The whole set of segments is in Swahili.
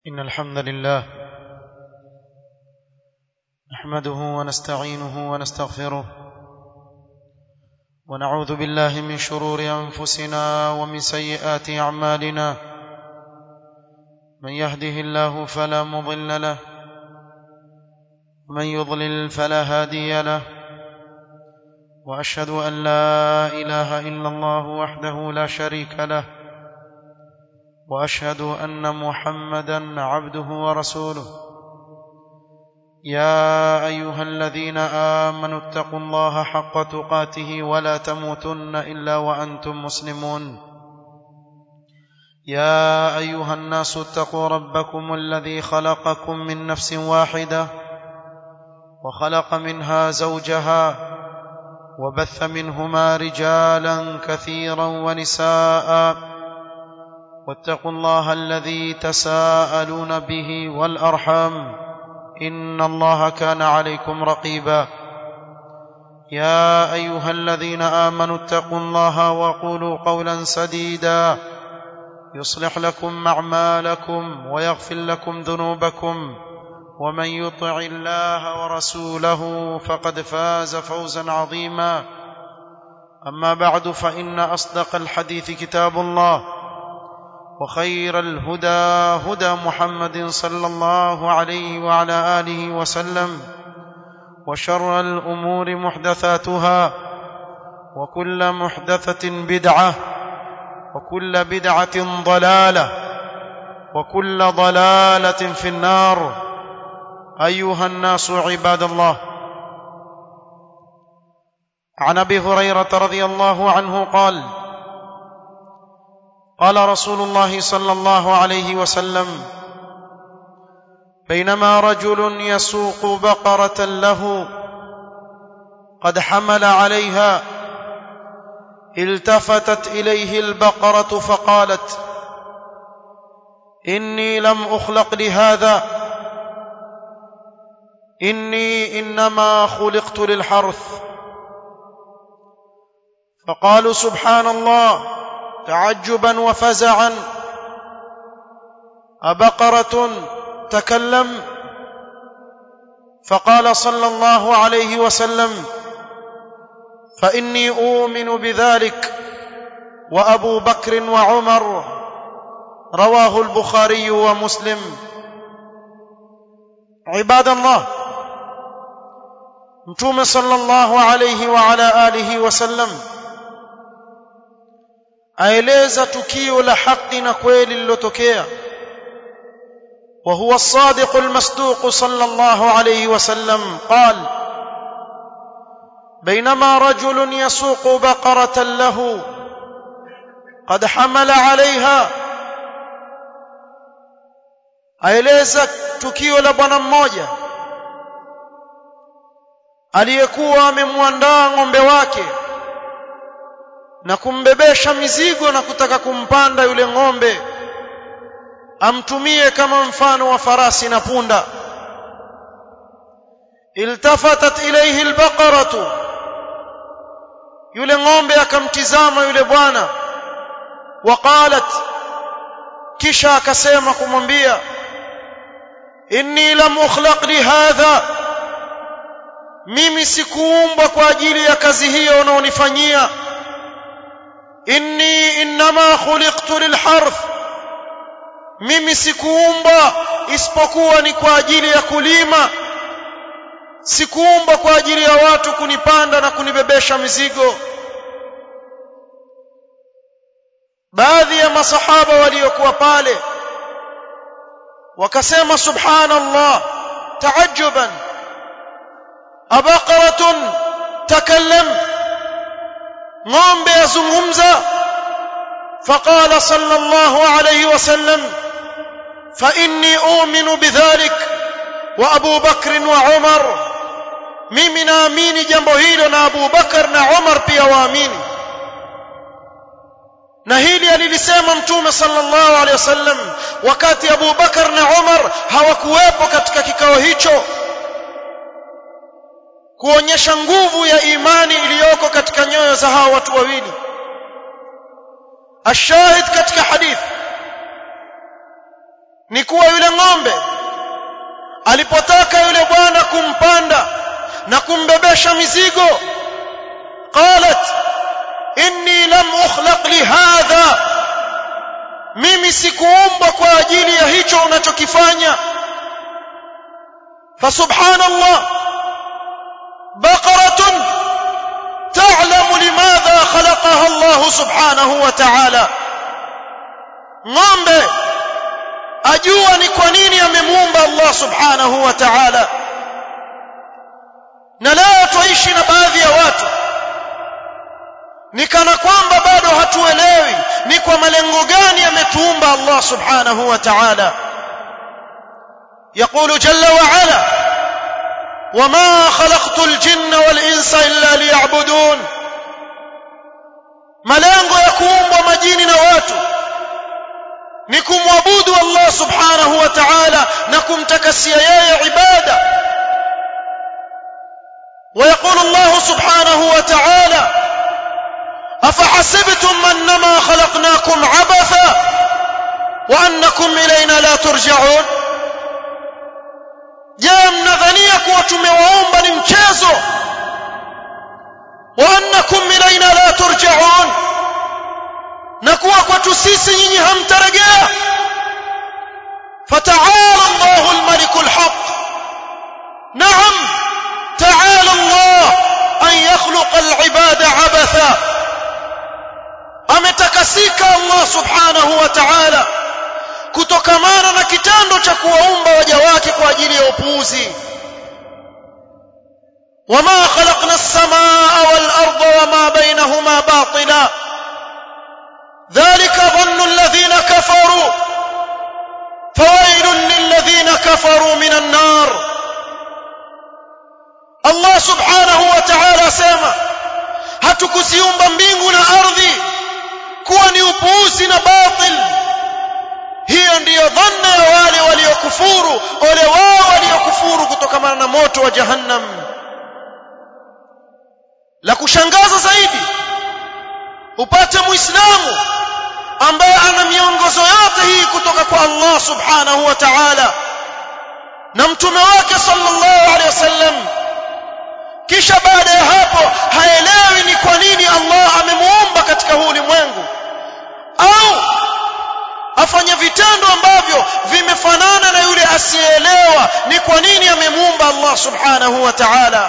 إن الحمد لله نحمده ونستعينه ونستغفره ونعوذ بالله من شرور أنفسنا ومن سيئات أعمالنا من يهده الله فلا مضل له ومن يضلل فلا هادي له وأشهد أن لا إله إلا الله وحده لا شريك له واشهد ان محمدا عبده ورسوله يا ايها الذين امنوا اتقوا الله حق تقاته ولا تموتن الا وانتم مسلمون يا ايها الناس اتقوا ربكم الذي خلقكم من نفس واحده وخلق منها زوجها وبث منهما رجالا كثيرا ونساء واتقوا الله الذي تساءلون به والارحام ان الله كان عليكم رقيبا يا ايها الذين امنوا اتقوا الله وقولوا قولا سديدا يصلح لكم اعمالكم ويغفر لكم ذنوبكم ومن يطع الله ورسوله فقد فاز فوزا عظيما اما بعد فان اصدق الحديث كتاب الله وخير الهدى هدى محمد صلى الله عليه وعلى اله وسلم وشر الامور محدثاتها وكل محدثه بدعه وكل بدعه ضلاله وكل ضلاله في النار ايها الناس عباد الله عن ابي هريره رضي الله عنه قال قال رسول الله صلى الله عليه وسلم بينما رجل يسوق بقره له قد حمل عليها التفتت اليه البقره فقالت اني لم اخلق لهذا اني انما خلقت للحرث فقالوا سبحان الله تعجبا وفزعا أبقرة تكلم فقال صلى الله عليه وسلم فإني أؤمن بذلك وأبو بكر وعمر رواه البخاري ومسلم عباد الله متوم صلى الله عليه وعلى آله وسلم aeleza tukio la haki na kweli lilotokea وهو الصادق المصدوق صلى الله عليه وسلم قال بينما رجل يسوق بقرة له قد حمل عليها aeleza tukio la bwana mmoja aliyekuwa amemwandaa ng'ombe wake na kumbebesha mizigo na kutaka kumpanda yule ng'ombe amtumie kama mfano wa farasi na punda iltafatat ilayhi albaqaratu yule ng'ombe akamtizama yule bwana waqalat kisha akasema kumwambia inni lam ukhlaq li hadha mimi sikuumbwa kwa ajili ya kazi hiyo unaonifanyia inni inma khuliqtu lilharth mimi sikuumba isipokuwa ni kwa ajili ya kulima sikuumba kwa ajili ya watu kunipanda na kunibebesha mizigo baadhi ya masahaba waliokuwa pale wakasema subhanallah taajuban abaqaratun takallam ng'ombe azungumza faqala sallallahu alayhi wasallam fa inni u'minu bidhalik wa Abu Bakr wa Umar mimi naamini jambo hilo na Abu Bakar na Umar pia waamini na hili alilisema mtume sallallahu alayhi wasallam wakati Abu Bakar na Umar hawakuwepo katika kikao hicho kuonyesha nguvu ya imani iliyoko katika nyoyo za hawa watu wawili ashahid katika hadithi ni kuwa yule ng'ombe alipotaka yule bwana kumpanda na kumbebesha mizigo qalat inni lam ukhlaq lihadha mimi sikuumbwa kwa ajili ya hicho unachokifanya fasubhanallah baqaratun ta'lamu limadha khalaqaha Allah subhanahu wa ta'ala ng'ombe ajua ni kwa nini amemuumba Allah subhanahu wa ta'ala na leo tuishi na baadhi ya watu ni kana kwamba bado hatuelewi ni kwa malengo gani ametuumba Allah subhanahu wa ta'ala يقول جل وعلا وما خلقت الجن والانس الا ليعبدون malengo ya kuumbwa majini na watu ni kumwabudu Allah subhanahu wa ta'ala na kumtakasia yeye ibada ويقول الله سبحانه وتعالى أفحسبتم أنما خلقناكم عبثا وأنكم إلينا لا ترجعون je mnadhania kuwa tumewaomba ni mchezo waannakum ilaina la turjaun na kuwa kwetu sisi nyinyi hamtarejea fataala llahu lmaliku lhaq naam taala llah an yakhluqa alibada abatha ametakasika allah subhanahu wa taala kutokamana na kitendo cha kuwaumba waja wake kwa ajili ya upuuzi wama khalaqna as-samaa wal-ardha wama bainahuma batila dhalika dhannu alladhina kafaru fawailun lilladhina kafaru minan nar Allah subhanahu wa ta'ala asema hatukuziumba mbingu na ardhi kuwa ni upuuzi na batil hiyo ndiyo dhanna ya wale waliokufuru ole wao waliokufuru kutokamana na moto wa jahannam la kushangaza zaidi upate muislamu ambaye ana miongozo yote hii kutoka kwa Allah subhanahu wa ta'ala na mtume wake sallallahu alaihi wasallam kisha baada ya hapo haelewi ni kwa nini Allah amemuumba katika huu ulimwengu au afanye vitendo ambavyo vimefanana na yule asiyeelewa ni kwa nini amemuumba Allah subhanahu wa ta'ala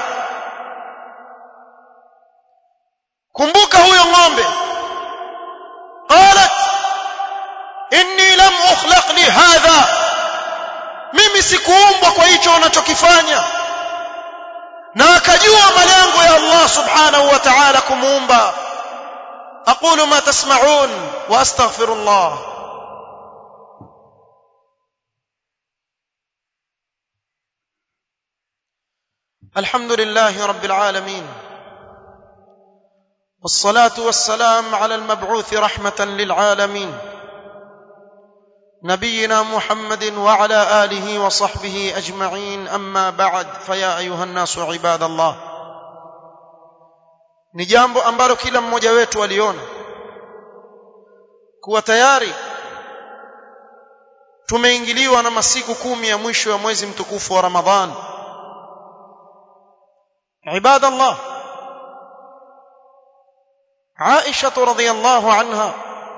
kumbuka huyo ng'ombe qalat inni lam ukhlaq li hadha mimi sikuumbwa kwa hicho unachokifanya na akajua malengo ya Allah subhanahu wa ta'ala kumuumba aqulu ma tasma'un wa astaghfirullah الحمد لله رب العالمين والصلاه والسلام على المبعوث رحمه للعالمين نبينا محمد وعلى اله وصحبه اجمعين اما بعد فيا ايها الناس عباد الله ni jambo ambalo kila mmoja wetu aliona kuwa tayari tumeingiliwa na masiku kumi ya mwisho ya mwezi mtukufu wa Ramadhani عباد الله عائشة رضي الله عنها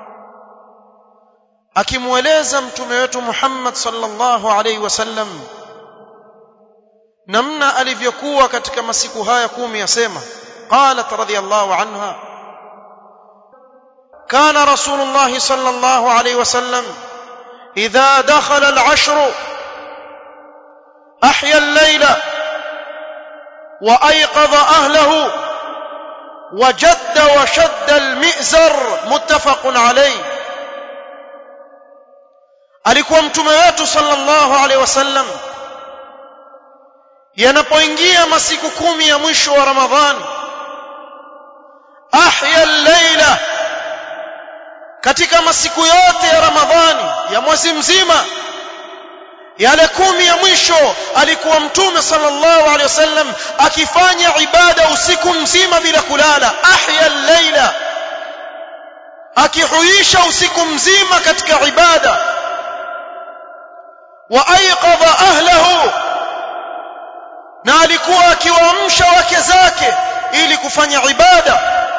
akimweleza mtume wetu Muhammad sallallahu alaihi wasallam namna alivyokuwa katika masiku haya kumi yasema qalat radhiyallahu anha kana rasulullah sallallahu alaihi wasallam idha dakhala al-ashr ahya al-layla وايقظ اهله وجد وشد المئزر متفق عليه alikuwa mtume wetu sallallahu alaihi wasallam yanapoingia masiku kumi ya mwisho wa ramadhani ahya al-laila katika masiku yote ya ramadhani ya mwezi mzima yale kumi ya mwisho alikuwa mtume sallallahu alaihi wasallam akifanya ibada usiku mzima bila kulala ahya al-laila akihuisha usiku mzima katika ibada wa aiqadha ahlahu na alikuwa akiwaamsha wake zake ili kufanya ibada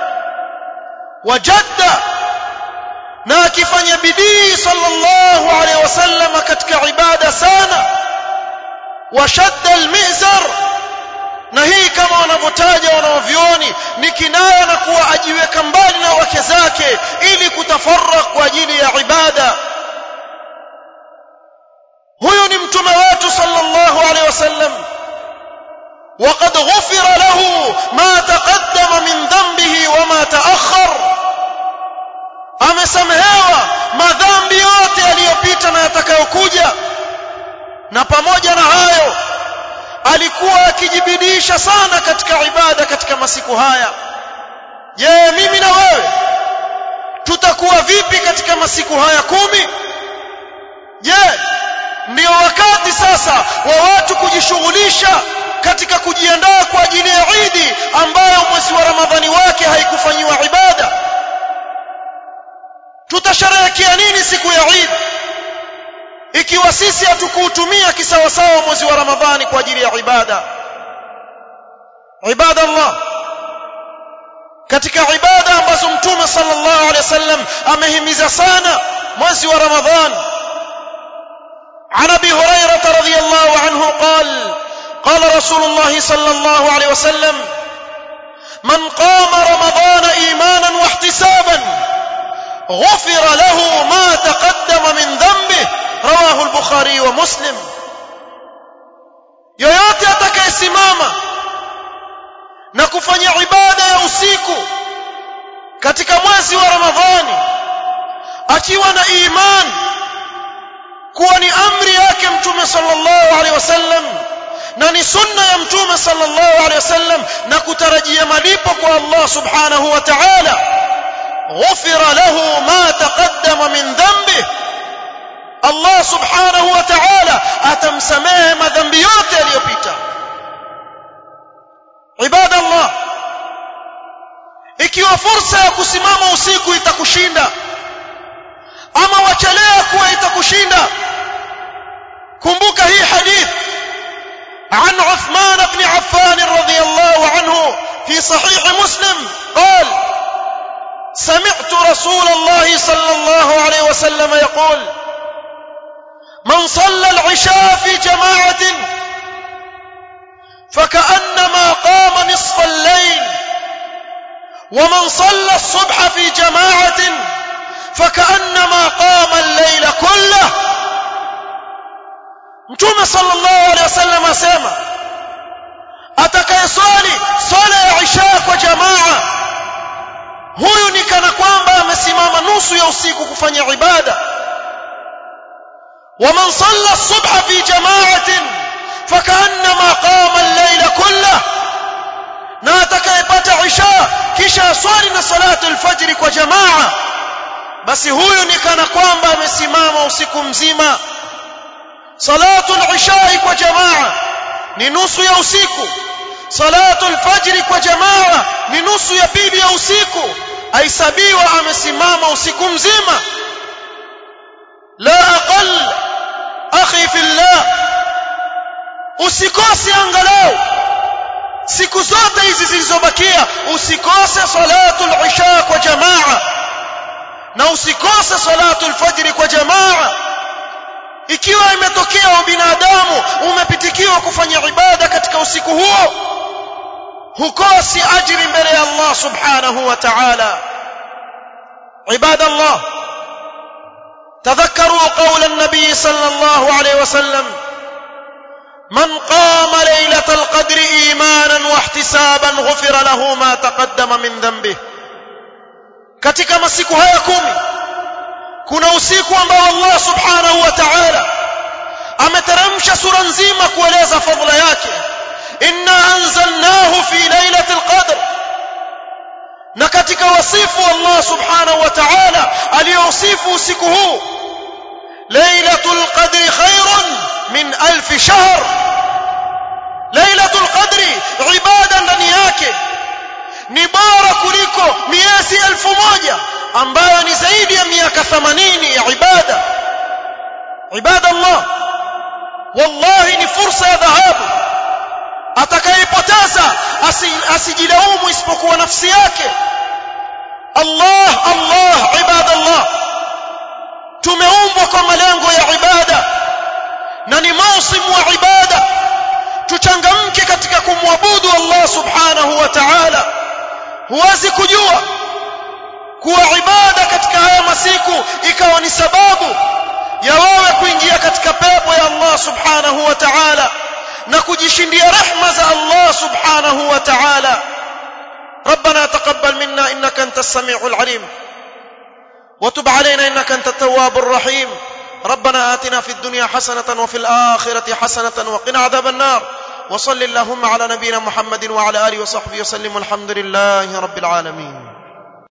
wajadda na akifanya bidii sallallahu alaihi wasallam katika ibada sana washadda almizar na hii kama wanavyotaja wanaovioni ni kinaya na kuwa ajiweka mbali na wake zake ili kutafarrak kwa ajili ya ibada huyu ni mtume wetu sallallahu alaihi wasallam وقد غفر له ما تقدم من ذنبه وما تأخر amesamehewa madhambi yote yaliyopita na yatakayokuja na pamoja na hayo alikuwa akijibidisha sana katika ibada katika masiku haya je mimi na wewe tutakuwa vipi katika masiku haya kumi je ndio wakati sasa wa watu kujishughulisha katika kujiandaa kwa ajili ya Idi ambayo mwezi wa Ramadhani wake haikufanyiwa ibada tutasherehekea nini siku ya Eid ikiwa sisi hatukuutumia kisawasawa mwezi wa Ramadhani kwa ajili ya ibada ibada Allah katika ibada ambazo mtume sallallahu alaihi wasallam amehimiza sana mwezi wa Ramadhani عن ابي هريره رضي الله عنه قال قال رسول الله صلى الله عليه وسلم من قام رمضان ايمانا واحتسابا غفر له ما تقدم من ذنبه رواه البخاري ومسلم yoyote atakayesimama na kufanya ibada ya usiku katika mwezi wa ramadhani akiwa na imani kuwa ni amri yake mtume sallallahu alaihi wasallam na ni sunna ya mtume sallallahu alaihi wasallam na kutarajia malipo kwa Allah subhanahu wa ta'ala ghufira lahu ma taqaddama min dhanbi Allah subhanahu wa ta'ala atamsamehe madhambi yote yaliyopita ibada Allah ikiwa fursa ya kusimama usiku itakushinda ama wachelea kuwa itakushinda kumbuka hii hadith عن عثمان بن عفان رضي الله عنه في صحيح مسلم قال سمعت رسول الله صلى الله عليه وسلم يقول من صلى العشاء في جماعة فكأنما قام نصف الليل ومن صلى الصبح في جماعة فكأنما قام الليل كله mtume sallallahu alaihi wasallam asema atakayeswali swala ya isha kwa jamaa huyu ni kana kwamba amesimama nusu ya usiku kufanya ibada ومن صلى الصبح في جماعة فكأنما قام الليل كله na atakayepata isha kisha aswali na salatu alfajri kwa jamaa basi huyu ni kana kwamba amesimama usiku mzima salatu al-isha kwa jamaa ni nusu ya usiku salatu al-fajr kwa jamaa ni nusu ya pili ya usiku aisabiwa amesimama usiku mzima la aqal akhi fillah usikose angalau siku zote hizi zilizobakia usikose salatu al-isha kwa jamaa na usikose salatu al-fajr kwa jamaa ikiwa imetokea binadamu umepitikiwa kufanya ibada katika usiku huo hukosi ajiri mbele ya Allah subhanahu wa ta'ala عباد الله تذكروا قول النبي صلى الله عليه وسلم من قام ليلة القدر إيمانا واحتسابا غفر له ما تقدم من ذنبه katika masiku haya kumi kuna usiku ambao Allah subhanahu wa ta'ala ameteremsha sura nzima kueleza fadhila yake inna anzalnahu fi lailatul qadr na katika wasifu Allah subhanahu wa ta'ala aliyosifu usiku huu lailatul qadri khairun min alf shahr lailatul qadri ibada ndani yake ni bora kuliko miezi elfu moja ambayo ni zaidi ya miaka 80 ya ibada ibada Allah wallahi ni fursa ya dhahabu atakayepoteza asijilaumu isipokuwa nafsi yake Allah Allah ibadallah tumeumbwa kwa malengo ya ibada na ni mausimu wa ibada tuchangamke katika kumwabudu Allah subhanahu wa ta'ala huwezi kujua kuwa ibada katika haya masiku ikawa ni sababu ya wewe kuingia katika pepo ya Allah subhanahu wa ta'ala na kujishindia rehma za Allah subhanahu wa ta'ala ربنا تقبل منا انك انت السميع العليم وتب علينا انك انت التواب الرحيم ربنا آتنا في الدنيا حسنة وفي الآخرة حسنة وقنا عذاب النار وصل اللهم على نبينا محمد وعلى آله وصحبه وسلم والحمد لله رب العالمين